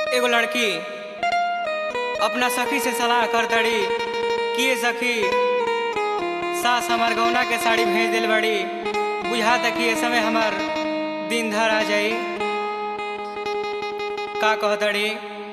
एगो लड़की अपना सखी से सलाह कर दड़ी कि सखी सास हमार गौना के साड़ी भेज दिल बड़ी बुझा तक कि ये समय हमार दिन धर आ जाई का कह दड़ी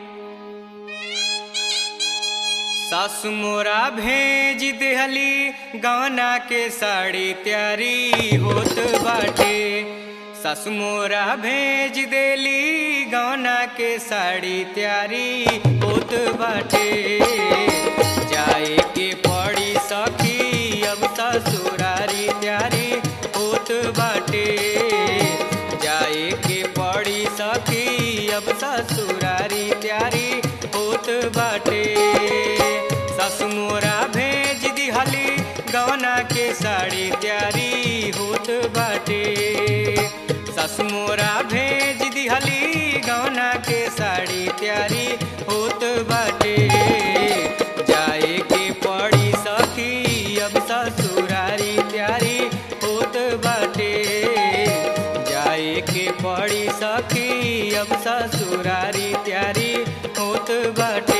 सासु मोरा भेज देहली गौना के साड़ी तैयारी होत बाटे सासु मोरा भेज देली गौना के साड़ी तैयारी होत बाटे जाए के पड़ी सखी अब ससुरारी तैयारी होत बाटे जाए के पड़ी सखी अब ससुरारी तैयारी होत बाटे सासु मोरा भेज दिहली गौना के साड़ी तैयारी होत बाटे सासु मोरा भेज दिहली गौना के साड़ी तैयारी होत बाटे जाए के पड़ी सखी अब ससुरारी तैयारी होत बाटे जाए के पड़ी सखी अब ससुरारी तैयारी होत बाटे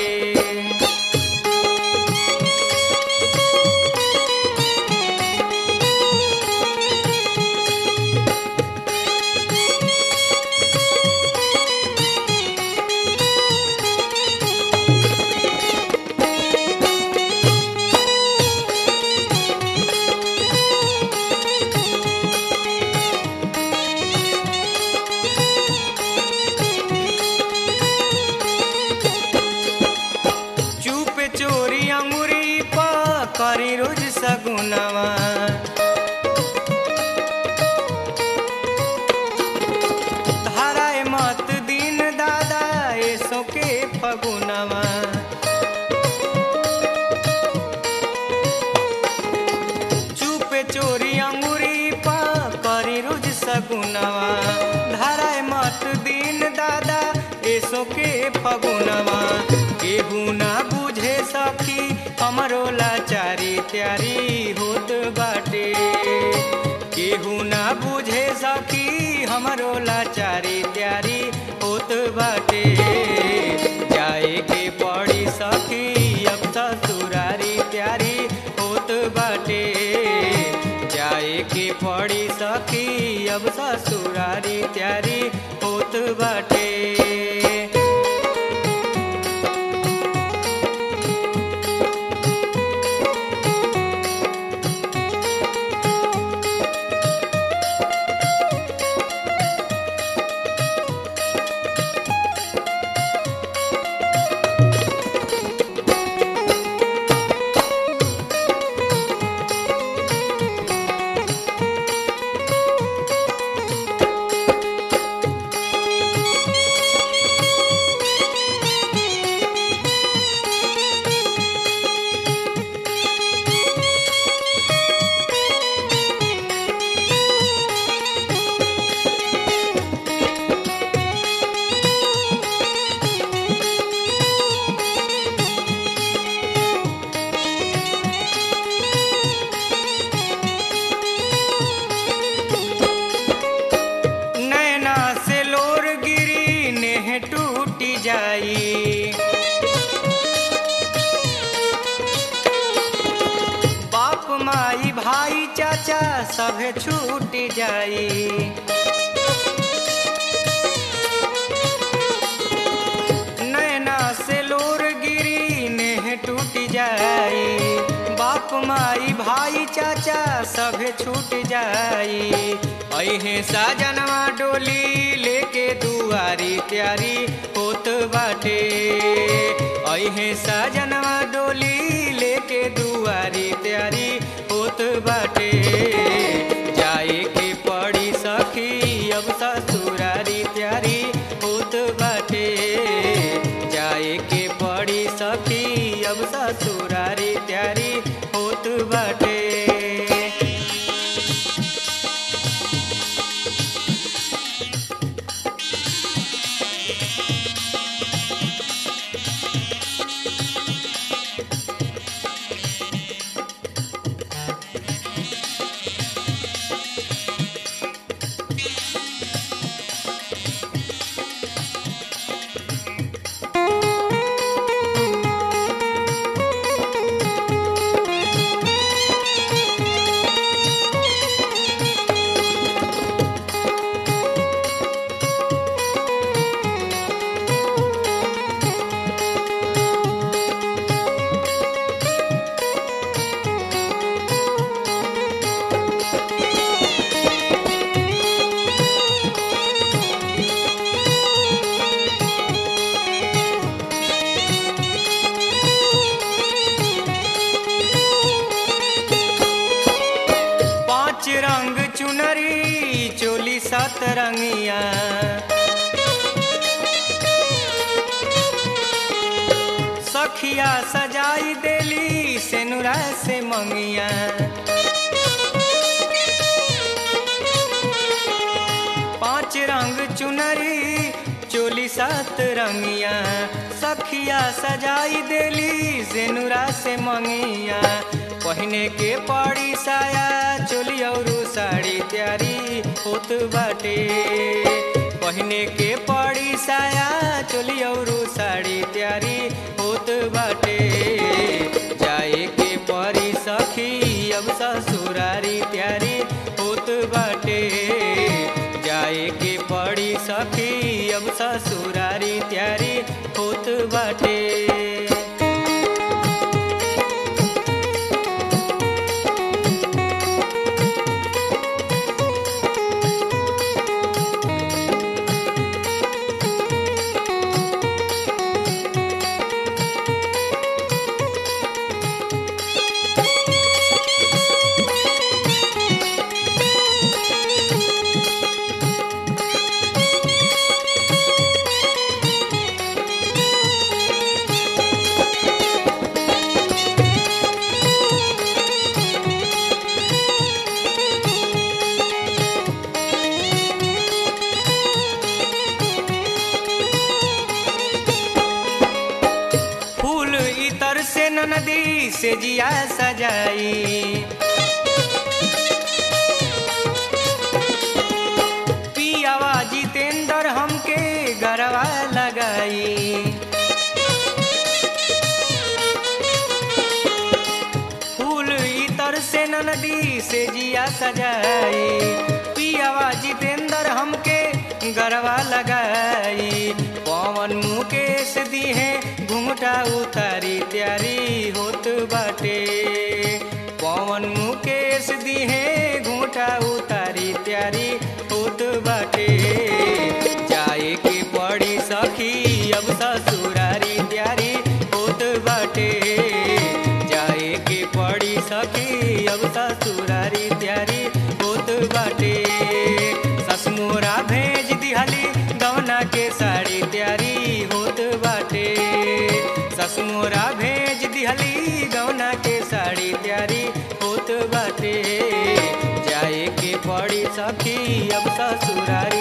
चुप चोरी अंगुरी पा करी रोज सगुनवा धाराए मत दिन दादा ऐसो के फगुनवा चुप चोरी अंगुरी पा करी रोज सगुनवा धाराए मत दिन दादा ऐसो के फगुनवा केहू ना बुझे सखी हमरो लाचारी तैयारी होत बाटे केहू ना बुझे सखी हमरो लाचारी तैयारी होत बाटे जाए के पड़ी सखी अब ससुरारी तैयारी होत बाटे जाए के पड़ी सखी अब ससुरारी तैयारी होत बाटे नैना से लोर गिरी नेह टूट जाई बाप माई भाई चाचा सभे छूट जाई नैना से लोर गिरी नेह टूट जाई बाप माई भाई चाचा सभे छूट जाई अहे साजनवा डोली लेके दुआरी तैयारी होत बाटे अहे साजनवा डोली लेके दुआरी तैयारी होत बाटे जाए के पड़ी सखी अब ससुरारी तैयारी होत बाटे जाए के पड़ी सखी अब ससुरारी तैयारी होत बाटे सतरंगिया सखिया सजाई देली सेनुरा से मंगिया पांच रंग चुनरी चोली सात रंगिया सखिया सजाई देली सेनुरा से मंगिया पहने के पड़ी साया चोली और साड़ी त्यारी होत बाटे पहने के पड़ी साया चोली और साड़ी त्यारी होत बाटे जाए के परी सखी अब ससुरारी त्यारी होत बाटे जाए के पड़ी सखी अब ससुरारी त्यारी होत बाटे फूल इतर से नदी से जिया सजाई पियावा जितेंद्र हमके गरवा लगाई फूल इतर से नदी से जिया सजाई पियावा जितेंद्र हमके गरवा लगाई पवन मुकेश दिहे घुंघटा उतारी त्यारी होत बाटे पवन मुकेश दिहे घुंघटा उतारी त्यारी होत बाटे जाए के पड़ी सखी अब ससुरारी त्यारी होत बाटे जाए के पड़ी सखी अब ससुरारी त्यारी होत बाटे ससमोरा भेज दिहली गवना के साड़ी त्यारी होत बाटे ससमोरा भेज दिहली गवना के साड़ी त्यारी होत बाटे जाए के पड़ी सखी अब ससुरारी